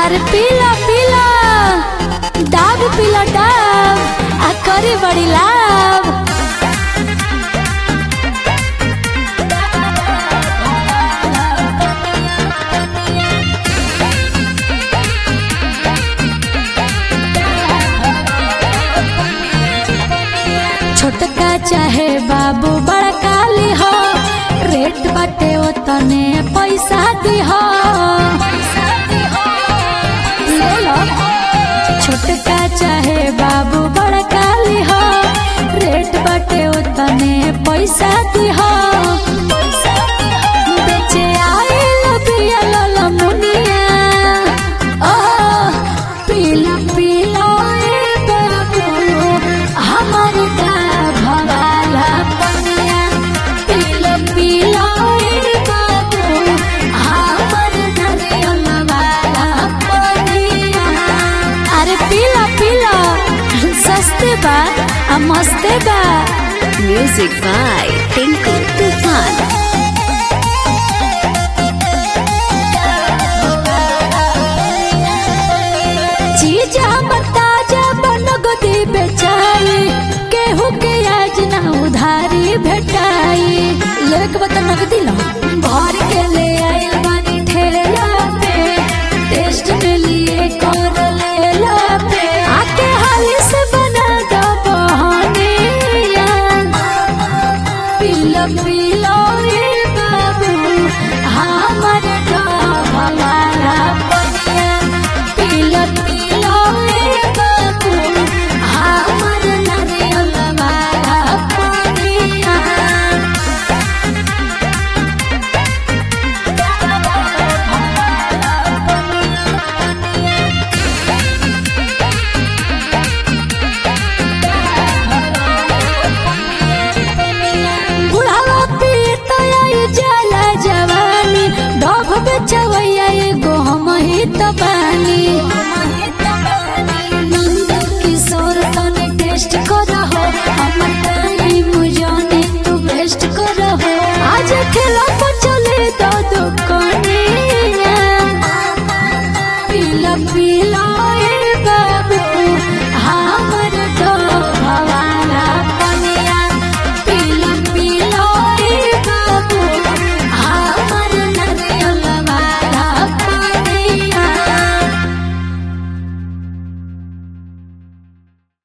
अरे पीला पीला डाब पीला डाब आ करी बड़ी लाभ छोटका चाहे बाबू बड़का लिहो रेट बाटे ओतने पैसा दिहो ले लो छोटका चाहे बाबू बड़का लिहो रेट बाटे ओतने पैसा दिहो बेचे आइल बिया लला मुनिया ओ पीला पीला ए बाबू हमर का भवाला पनिया पीला पीला ए बाबू हमर नरियल वाला पनिया अरे पीला पीला सस्ते बा आ मस्ते बा Music by Tinku Tufan. चीज हमर ताजा बन गोदी बेचाई केहू के आज ना उधारी भेटाई लेके बता नगदी लो भर